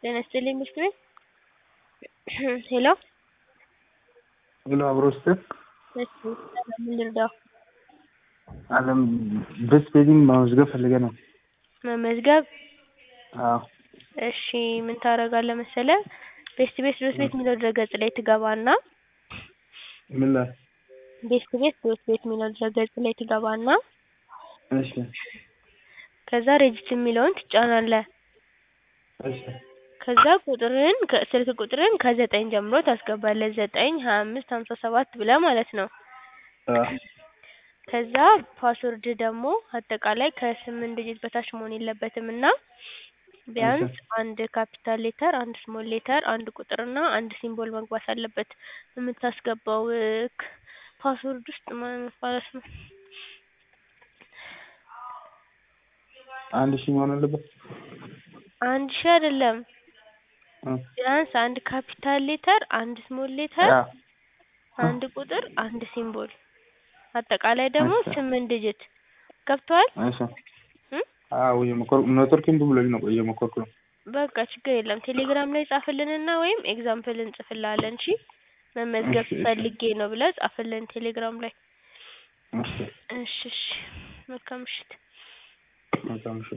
ጤና ይስጥልኝ ምሽት ቤት ሄሎ ሄሎ አብሮ ስትል እሺ ምን ልርዳው? አለም ቤት ቤቲንግ መመዝገብ ፈልገ ነው። መመዝገብ አዎ እሺ ምን ታደርጋለህ መሰለህ ቤስት ቤት ዶት ቤት የሚለው ድረገጽ ላይ ትገባና ምን ላይ? ቤስት ቤት ዶት ቤት የሚለው ድረገጽ ላይ ትገባና እሺ ከዛ ሬጅስትር የሚለውን ትጫናለህ። እሺ ከዛ ቁጥርህን ስልክ ቁጥርህን ከዘጠኝ ጀምሮ ታስገባለህ ዘጠኝ ሀያ አምስት ሀምሳ ሰባት ብለህ ማለት ነው። አዎ ከዛ ፓስወርድ ደግሞ አጠቃላይ ከስምንት ዲጂት በታች መሆን የለበትም እና ቢያንስ አንድ ካፒታል ሌተር አንድ ስሞል ሌተር አንድ ቁጥር እና አንድ ሲምቦል መግባት አለበት የምታስገባው ፓስወርድ ውስጥ ማለት ነው። አንድ ሺህ መሆን አለበት። አንድ ሺህ አይደለም ቢያንስ አንድ ካፒታል ሌተር አንድ ስሞል ሌተር አዎ አንድ ቁጥር አንድ ሲምቦል አጠቃላይ ደግሞ እሺ። ስምንት ዲጂት ገብቶሃል? እሺ አዎ እየሞከርኩ ኔትወርክ እምቢ ብሎኝ ነው እየሞከርኩ ነው። በቃ ችግር የለም ቴሌግራም ላይ ጻፍልንና ወይም ኤግዛምፕል እንጽፍልሃለን እሺ መመዝገብ እሺ፣ እሺ። ፈልጌ ነው ብለህ ጻፍልን ቴሌግራም ላይ እሺ እሺ እሺ መልካም ምሽት መልካም ምሽት።